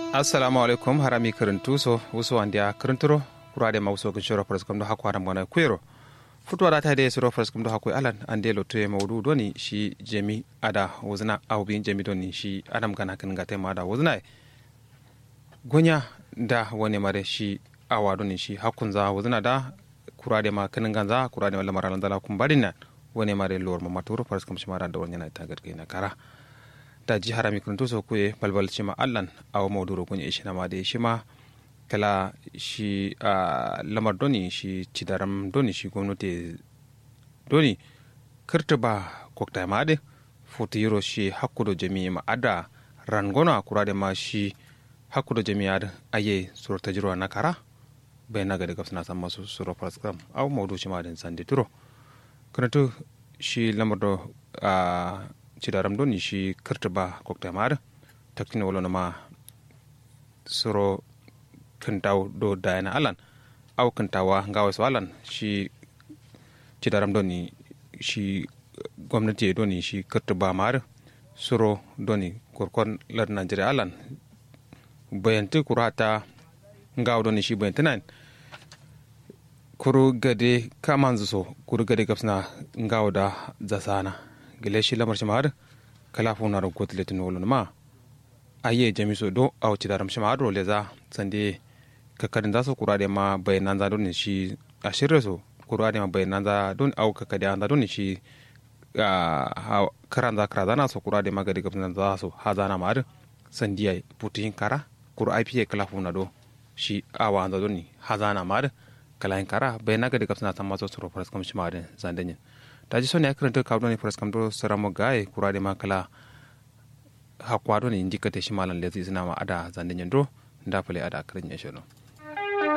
assalamu alaikum harami karantu so wuso andia karanturo kurade ma wuso kinshoro pres kam do hakko adam gona kuero futuwa da ta de suro pres kam do hakko alan ande lo to mawdu doni shi jemi ada wuzna aw bin jemi doni shi adam gana kan gate ma da wuzna gonya da wani mare shi awa doni shi hakkun za wuzna da kurade ma kan ganza kurade ma lamaran dala kum badina wani mare lor ma maturo pres kam shi mara da wani na ta gargai na kara da ji harami kuntu so kuye balbal shima allan aw mawduro kunya ishina ma de shima kala shi a lamar doni shi cidaram doni shi gwamnati doni kirta ba kokta ma de futu yiro shi hakkudo jami'i ma ada rangona kurade ma shi hakkudo jami'i ada aye surta jiro na kara bai na gada gafsana san masu suro praskam aw mawdu shi ma den sande turo kanatu shi lamar do a cidaram doni shi kirta ba kokta ma ada taktina wala ma suro kintaw do dayana alan aw kintawa ngawa so alan shi cidaram doni shi gwamnati doni shi kirta ba mar suro doni kurkon lar najeriya alan bayanti kurata ngawa doni shi bayanti nan kuru gade kamanzu so kuru gade gapsna ngawa da zasana gile shi lamar shi mar kala funa ro gotletin wolon ma aye jamiso do aw cidaram shi mar ro leza sande kakadin za su kura da ma bayanan za don shi a shirya su kura da ma bayanan za don au kakadi an za don shi karan za kara zana su kura da ma gadi gabin za su ha zana ma da sandiya putin kara kura ipa kala funa do shi awa an za don ha zana ma da kala yin kara bayana gadi gabin na masu su rufar kam shi ma da zandanyin ta ji son ya karanta kawo don furas kam do saramo gaye kura da ma kala hakwa don indikata shi malan lezi suna ma ada zandanyin do ndafale ada kirin ya shi